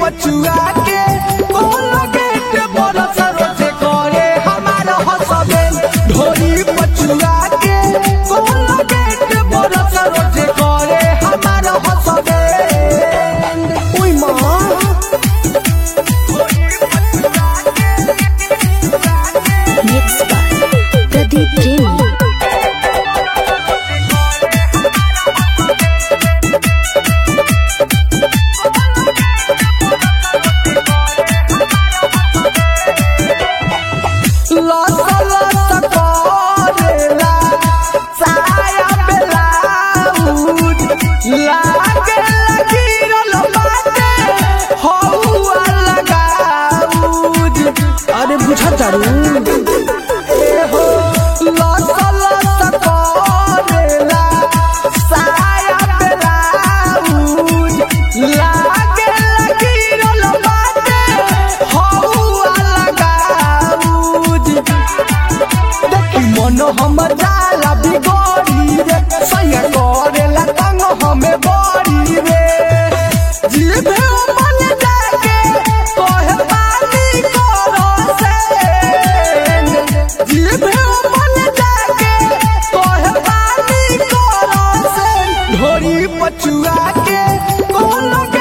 पचुआ के कोला गेट बरस रोजे करे हमार हसबे ढोरी पचुआ के कोला गेट बरस रोजे करे हमार हसबे ओई मां Mixed by Pradeep Premi. लस लस करेला साया ब्लाउज लागे लगिरल बाटे हौआ लगाउज अरे बुझा तारू ए हो लस लस करेला साया ब्लाउज लागे लगिरल बाटे हौआ लगाउज देखी मन हमर जाला बिगड़ी रे सैया करेला तंग हमें बड़ी रे जिभे मन जाके कहे पानी करो से जिभे मन जाके कहे पानी करो से ढोरी पचुआ के कोन